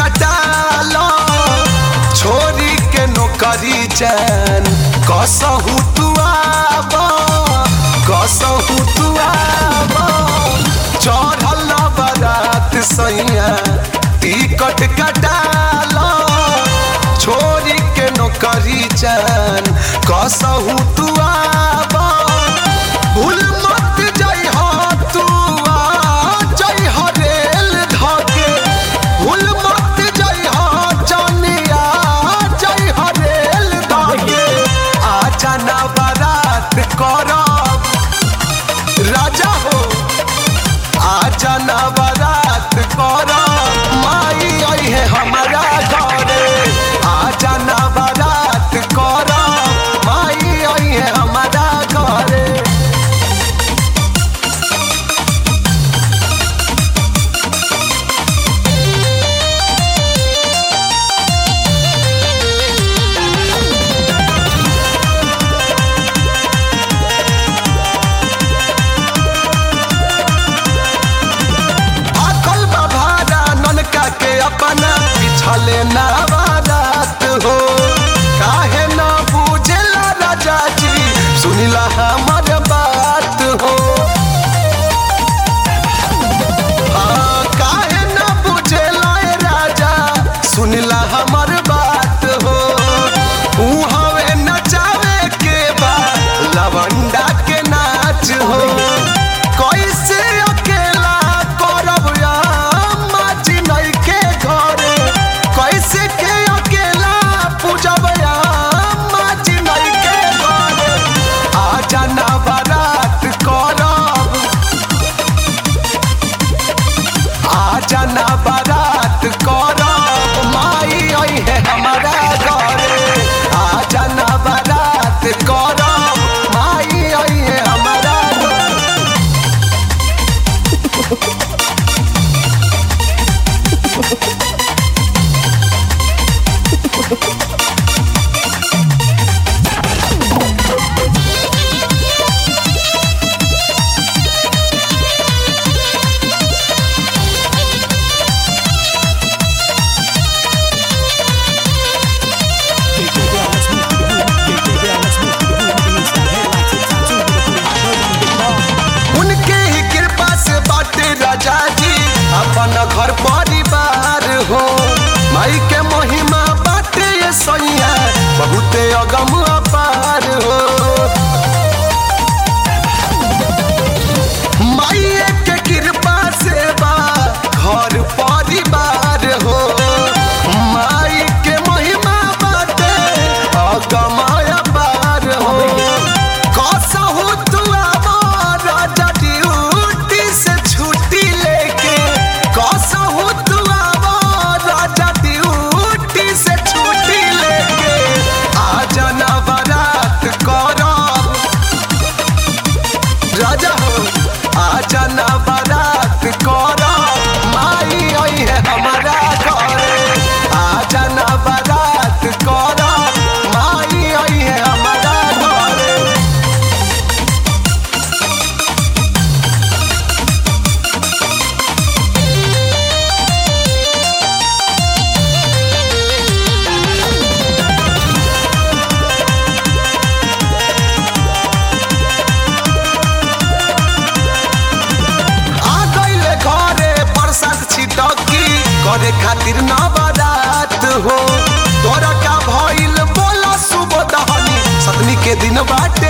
कटालो छोरी के नौकरी चैन कसहू तू आब कसहू तू आब चढ़ल बारात सैया टिकट कटालो छोरी के नौकरी चैन कसहू तू आब भूल मत जइह तू आ जइह रेल धके भूल मत जइह जनिया जइह रेल धके आजा ना बारात करब राजा हो आजा ना बारात करब माई अइहे हमारा घरे आजा ना बारात करब माई अइहे हमारा घरे अकल बभारा ननका के अपना पिछले नवारात हो काहे न बुझेला राजा जी सुनिला हमर बात हो हाँ, काहे न बुझेला ए राजा सुनिला हमर बात हो ऊ हवे नचावे के बा लवंडा के नाच हो कैसे अकेला करब या माची नहीं के घरे कैसे के अकेला पूजब या माची नहीं के घरे आजा ना बारात करब आजा ना बारात करब माई अइहे हमारा घरे आजा ना बारात करब माई अइहे हमारा घरे Get your girl, let's move to the boom. Get your girl, let's move to the boom. Release that headlights, it's time to the boom. Burning the ball. उनके ही कृपा से बाटे राजा जी अपन घर परिवार हो माई के महिमा बाटे ये सैया बहुते अगम अपार हो माई के कृपा से बा घर परिवार हो माई के महिमा बाटे अगम अपार हो कसहु तू आब राजा ड्यूटी से छुट्टी लेके कसहु तू आब राजा ड्यूटी से छुट्टी लेके आजा ना बारात करब राजा हो आजा ना बारात करब माई अइहे हमारा घरे आजा ना बारात करब माई अइहे हमारा घरे आ गइले घरे प्रसाद छिटकी करे खातिर न बारात हो तोरा का भइल बोला सुबह दहनी सतमी के दिन बाटे